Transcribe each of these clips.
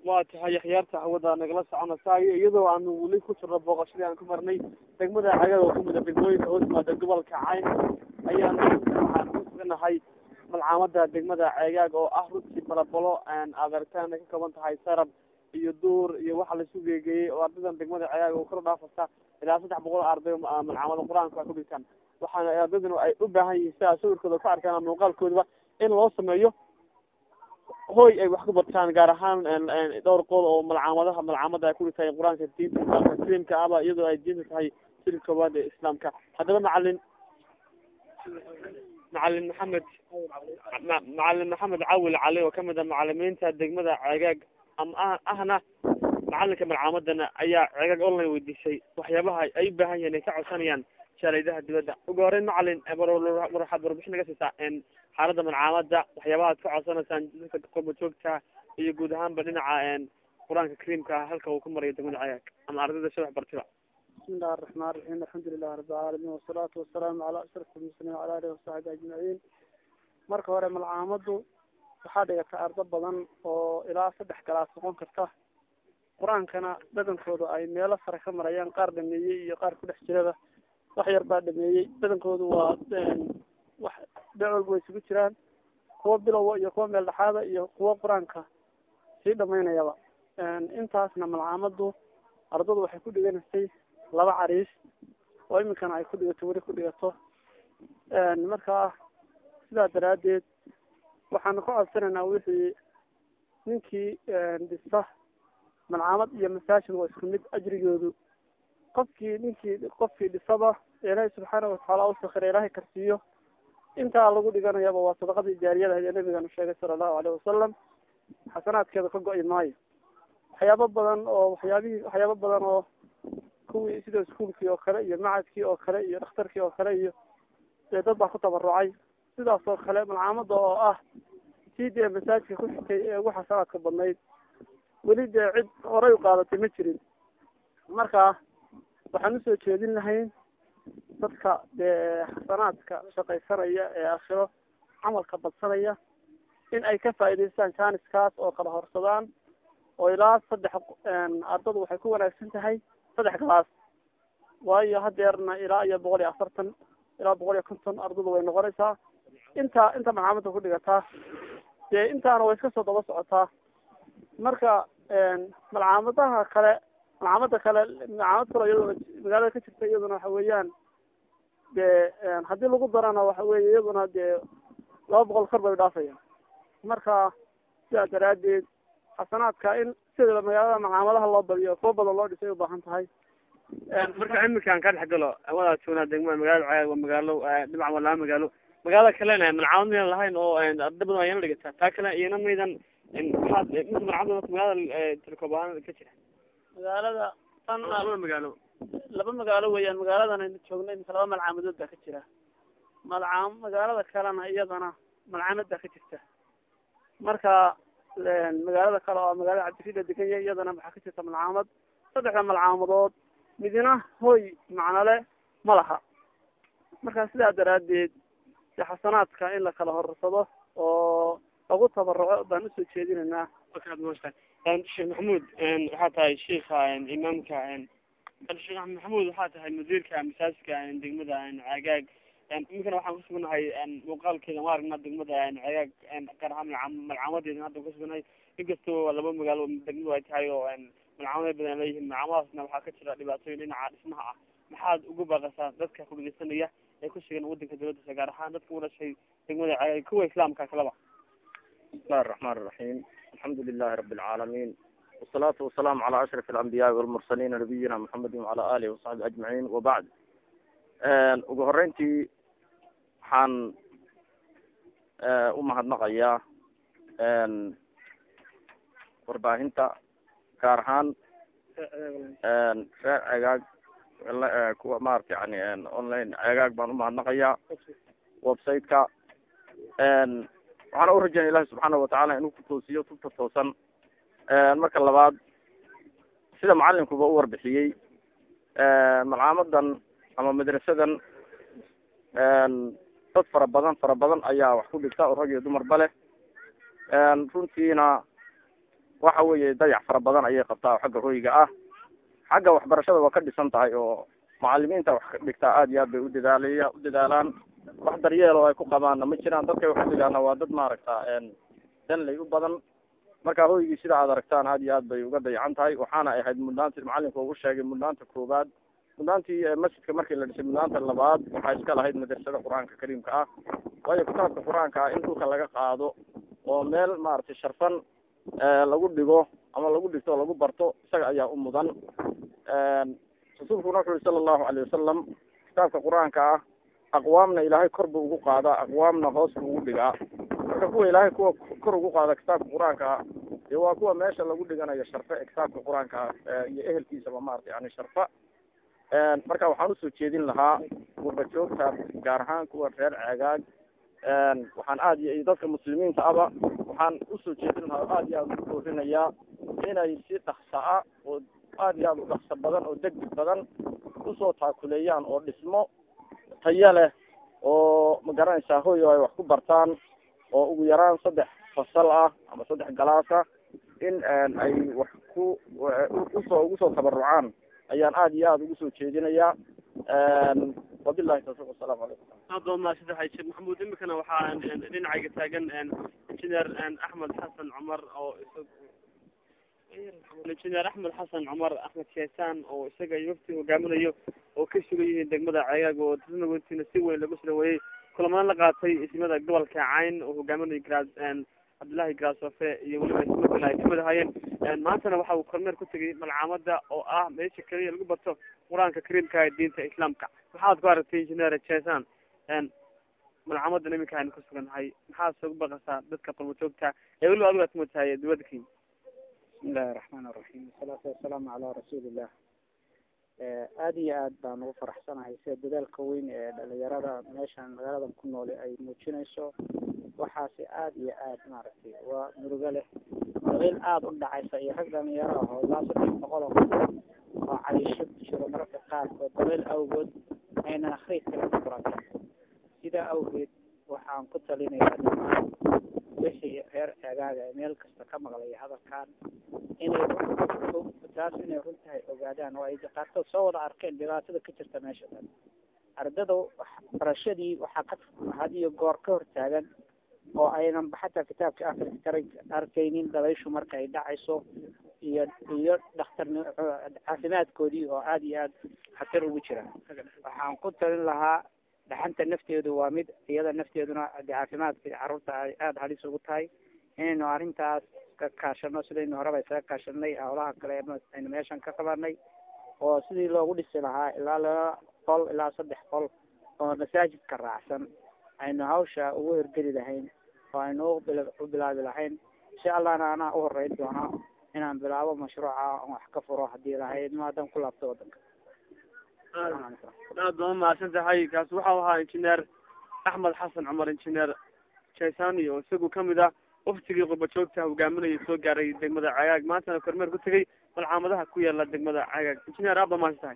waa tahay akhyaarta hawada nagala soconasaayo iyadoo aanu weli ku jirno booqashadii aan ku marnay degmada cagada oo kamid a degmooyinka hoos yimaada gobolka cayn ayaanu waxaan ku suganahay malcaamada degmada ceegaag oo ah runtii balabalo aad aragtaan ay ka kooban tahay sarab iyo duur iyo waxa laisu geegeeyey oo ardadan degmada ceegaag oo kor dhaafasa ilaa saddex boqol arday malcaamada qur-aanka ku dhigtaan waxaana ardadanu ay u baahan yihiin sidaa sawirkooda ku arkaan muuqaalkoodaba in loo sameeyo hoy ay wax ku bartaan gaar ahaan dhowr qool oo malcaamadaha malcaamada ay ku dhigtahay qur-aanka diinta islaamka slimka aba iyadoo ay diinta tahay siri koowaad ee islaamka haddaba macalin macalin maxamed macalin maxamed cawil cali oo kamid a macalimiinta degmada ceegaag ama ahna macalinka malcaamadana ayaa ceegaag online weydiisay waxyaabaha ay u baahan yihiin ay ka codsanayaan shalaydaha dibadda ugu horeyn macalin waxaad warbixin naga siisaa xaalada malcaamada waxyaabaha ad ka codsanaysaan dadka qurba joogta iyo guud ahaanba dhinaca qur-aanka kariimka halka uu ku marayo degmada ceegaag ama ardayda sha wax bartiba bismi illahi araxmaan raxiim alxamdu lilahi rabi alcaalamiin wasalaatu wasalaamu calaa ashraf almuslimiin wala alihi wasaxbi ajmaciin marka hore malcaamadu waxaa dhigata ardo badan oo ilaa saddex galaas noqon karta qur-aankana badankooda ay meelo sare ka marayaan qaar dhameeyey iyo qaar ku dhex jiraba wax yar baa dhameeyey badankoodu waa wax dhinac walba way isugu jiraan kuwa bilowa iyo kuwa meel dhexaada iyo kuwa qur-aanka sii dhamaynayaba intaasna malcaamadu ardadu waxay ku dhiganaysay laba cariis oo iminkana ay ku dhigato weli ku dhigato markaa sidaa daraadeed waxaanu ka codsanaynaa wixii ninkii dhista malcaamad iyo masaajid waa isku mid ajrigoodu qofkii ninkii qofkii dhisaba ilaahay subxaana watacaala usakira ilaahay karsiiyo intaa lagu dhiganayaba waa sadaqadii jaariyada ahayd ee nabiganu sheegay sala allahu aleyh wasalam xasanaadkeeda ka go-i maayo waxyaabo badan oo waxyaabihii waxyaabo badan oo kuwii sida iskuolkii oo kale iyo macadkii oo kale iyo dhakhtarkii oo kale iyo dee dad baa ku tabarucay sidaas oo kale malcaamada oo ah sii dee masaajidka ku xigtay ee ugu xasanaadka badnayd weli dee cid horay u qaadatay ma jirin marka waxaan usoo jeedin lahayn dadka dee xasanaadka shaqaysanaya ee aakhiro camalka badsanaya in ay ka faa'idaystaan janiskaas oo kala horsadaan oo ilaa saddex ardadu waxay ku wanaagsan tahay saddex galaas waayo hadeerna ilaa iyo boqol iyo afartan ilaa boqol iyo konton ardadu way noqonaysaa intaa inta malcaamada ku dhigataa dee intaana way iska soo daba socotaa marka malcaamadaha kale malcaamada kale malcaamad kale iyaduna magaalada ka jirta iyaduna waxa weeyaan dee haddii lagu darana waxa weeye iyaduna dee laba boqol kor bay dhaafaya marka sidaa daraadeed xasanaadka in sida magaalada malcaamadaha loo badiyo kuwa badan loo dhisay ubaahan tahay marka iminkaan ka dhex galo wadaa joognaa degmada magaalada ceegaag waa magaalo dhinac waa laba magaalo magaalada kalena malcaamad maynan lahayn oo arda badan waa yana dhigataa taa kale iyana maydan maxaad mise malcaamad magaalada tilkoob ahaan ka jira magaalada tan laba magaalo laba magaalo weeyaan magaaladan aynu joognay imika laba malcaamadood baa ka jira malcaam magaalada kalena iyadana malcaamad baa ka jirta marka magaalada kale oo magaalada cabdirida degan yahay iyadana waxaa ka jirta malcaamad saddexda malcaamadood midina hoy macnole ma laha marka sidaa daraadeed de xasanaadka in la kala horsado oo lagu tabaruco baan usoo jeedinaynaa sheekh maxamuud waxaa tahay sheika imaamka sheekh maxamuud waxaa tahay mudiirka masaajidka degmada cagaag iminkana waxaan kusugnahay muuqaalkeeda ma aragna degmada cagaag gaar ahaan malcaamadeeda hadda kusugnahay inkastoo laba magaalo degmadu ay tahay oo malcaamada badan leeyihiin malcaamadaasna waxaa ka jira dhibaatooyin dhinaca dhismaha ah maxaad ugu baaqasaa dadka kudhegeysanaya ee ku sugan wadanka dawladdiisa gaar ahaan dadka u dhashay degmada cagaag kuwa islaamka kalaba bismillahi الرحمن الرحيم الحمد لله رب العالمين والصلاة والسلام على أشرف الأنبياء والمرسلين نبينا محمد وعلى آله وصحبه أجمعين وبعد ugu horeyntii waxaan umahadnaqayaa warbaahinta gaar ahaan reer cegaag kuwa maarata yani online cegaag baan umahadnaqayaa website-ka waxaana urajaynaya ilahi subxaana watacaala inuu ku toosiyo tubta toosan marka labaad sida macalinkuba u warbixiyey malcaamadan ama madrasadan dad fara badan fara badan ayaa wax ku dhigta oo rag iyo dumarba leh runtiina waxa weeye dayac fara badan ayay qabtaa oo xagga hoyga ah xagga waxbarashada waa ka dhisan tahay oo macalimiinta wax dhigtaa aad iyo aad bay udadaalaya u dadaalaan wax daryeel oo ay ku qabaanna ma jiraan dadkay wax udhigaana waa dad maaragta danley u badan marka hoygii sida aad aragtaan aad iyo aad bay uga dayacan tahay waxaana ay ahayd mudnaanti macalinka ugu sheegay mudnaanta koowaad mudnaantii masjidka markii la dhisay mudnaanta labaad waxaa iska lahayd madrasada qur-aanka kariimka ah waayo kitaabka qur-aanka ah in dhulka laga qaado oo meel maaragtay sharfan lagu dhigo ama lagu dhigto oo lagu barto isaga ayaa u mudan rasuulkuna wuxu uri sala allahu alayh wasalam kitaabka qur-aanka ah aqwaamna ilaahay kor buu ugu qaadaa aqwaamna hoos buu ugu dhigaa marka kuwa ilaahay kuwa kor ugu qaada kitaabka qur-aanka ah dee waa kuwa meesha lagu dhiganayo sharfe ee kitaabka qur-aanka ah iyo ehelkiisaba maarata yani sharfa marka waxaan usoo jeedin lahaa gurba joogta gaar ahaan kuwa reer ceegaag waxaan aad iyo dadka muslimiinta aba waxaan usoo jeedin lahaa oo aad iyo aad ugu doorinayaa inay si dhaksa-a oo aad iyo aad u dhakso badan oo degdeg badan usoo taakuleeyaan oo dhismo tayo leh oo magaranaysaa hoy oo ay wax ku bartaan oo ugu yaraan saddex fasal ah ama saddex galaas ah in ay wax ku usoo ugu soo tabarucaan ayaan aad iyo aad ugu soo jeedinayaa wabilahi tawfiq wasalaamu calaykum aad baa mahadsantahay sheekh maxamuud imikana waxaa dhinacayga taagan engineer axmed xasan cumar oo engineer axmed xasan cumar axmed sheesaan oo isaga iyo wafti hogaaminayo oo ka sugan yihiin degmada ceegaag oo dadna wentiina si weyn lagu sulaweeyey kulamana la qaatay ismada gobolka cayn oo hogaaminayo gra cabdullahi graasofe iyo weliba isma kale ay kamid ahaayeen maantana waxa uu kormeer ku tegay malcaamada oo ah meesha keliya lagu barto qur-aanka kariimka ee diinta islaamka maxaad ku aragtay engineer jesan malcaamadan iminka aynu ku sugannahay maxaad soogu baqasaa dadka qurbajoogta ee weliba adigu aad kamid tahay dibada kenya bismi illahi raxmaan iraxiim wasalaatu wasalaamu calaa rasuulillah aada iyo aad baan ugu faraxsanahay sida dadaalka weyn ee dhalinyarada meeshan magaaladan ku noole ay muujinayso waxaasi aada iyo aad maaragtay waa murugo leh dabayl aada u dhacaysa iyo rag dhalinyaro ah oo ilaa saddex boqol oo qof oo caliisho ku jiro mararka qaarkood dabayl awgood aynan akriid kale ku furanta sidaa awgeed waxaan ku talinayaa dhamaan wixii reer eegaaga ee meel kasta ka maqlaya hadalkan inay taas inay run tahay ogaadaan oo ay qaarkood soo wada arkeen dhibaatada ka jirta meesha dan ardada barashadii waxaa ka had iyo goor ka hortaagan oo aynan xataa kitaabka akri kara arkaynin dabayshu marka ay dhacayso iyo iyo dhakhtarni caafimaadkoodii oo aada iyo aad khatar ugu jira waxaan ku talin lahaa dhaxanta nafteedu waa mid iyada nafteeduna de caafimaadka carruurta ay aada halis ugu tahay inaynu arrintaas ka kaashano sidaynu horeba isaga kaashanay howlaha kale aynu meeshan ka qabanay oo sidii loogu dhisi lahaa ilaa laba qol ilaa saddex qol oo masaajidka raacsan aynu hawsha ugu hirgeli lahayn oo aynu u bilaabi lahayn insha allahna anaa u horeyn doona inaan bilaabo mashruuca on wax ka furo hadii lahayd maadan ku laabto wadanka aad baa mahadsan tahay kaasi waxau ahaa engineer axmed xasan cumar engineer jaisani oo isagu kamid ah waftigii qurbajoogta hogaaminaya soo gaaray degmada cagaag maantana kormeer ku tegay malcaamadaha ku yaala degmada cagaag engineer aad baa mahadsan tahay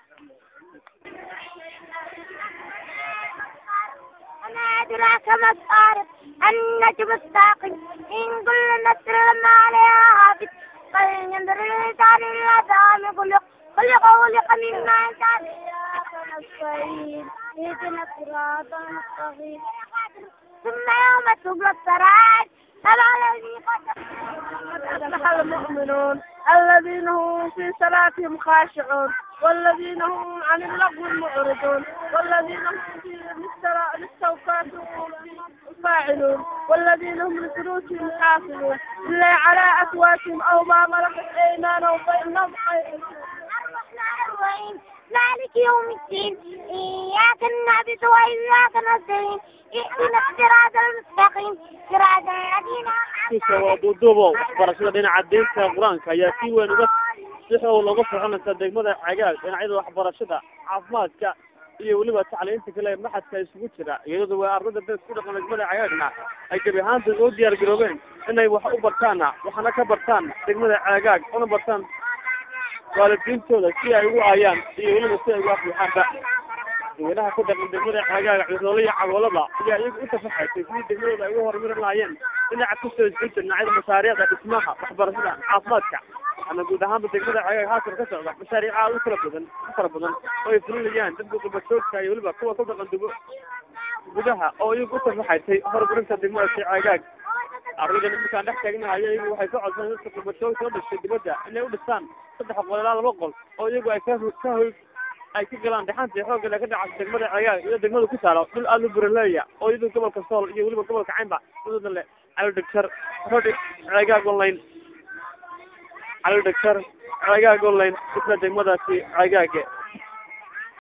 أدراك ما الطارق النجم الثاقب إن كل نسر لما عليها هابط فلينظر الإنسان إلى طعام خلق خلق خلق من ماء دافق نستعين اهدنا الصراط المستقيم ثم يوم تبلى السرائر تبع الذي قد أفلح المؤمنون الذين هم في صلاتهم خاشعون والذين هم عن اللغو معرضون والذين هم في للسوقات فاعلون والذين هم لفروجهم حافظون إلا على أزواجهم أو ما ملكت أيمانهم فإنهم خير الرحمن الرحيم مالك يوم الدين إياك نعبد وإياك نستعين اهدنا الصراط المستقيم صراط الذين waa duuduubo waxbarashada dhinaca diinta qur-aanka ayaa si weyn uga si xoog looga soconaysa degmada cagaag dhinacyada waxbarashada caafimaadka iyo weliba tacliinta kale ee maxadka isugu jira iyadoo waa ardada bees ku dhaqan degmada cagaagna ay gebi ahaanta oo diyaar garoobeen inay wax u bartaana waxna ka bartaan degmada cagaag una bartaan waalidiintooda si ay ugu aayaan iyo weliba si ay ugu afluxaanba dadweynaha ku dhaqan degmada cagaag curoole iyo cagoolada ayaa iyagu inta faxaysay sidii degmadooda ay ugu horumarin lahaayeen dhinaca kusoo jeeda dhinacyada mashaariicda dhismaha waxbarashada caafimaadka ama guud ahaanba degmada cagaag haatan ka socda mashaariic aad u kala badan u fara badan oo ay fulinayaan dadka qurbajoogta iyo weliba kuwa ku dhaqan dugo gudaha oo iyagu u tafaxaysay horumarinta degmada si cagaag ardaydan iminkaan dhex taagnahay iyagu waxay ka codsadeen dadka qurbajoogta u dhashay dibadda inay u dhistaan saddex qol ilaa laba qol oo iyagu ay ka ka hoy ay ka galaan dhexantii xoogale ka dhacay degmada cagaag iyo degmada ku taalo dhul aada u buraleeya oo iyadu gobolka sool iyo weliba gobolka caynba udada le calo dhegtar rodhi cagaag online calo dhegtar cagaag online isla degmadaasi cagaage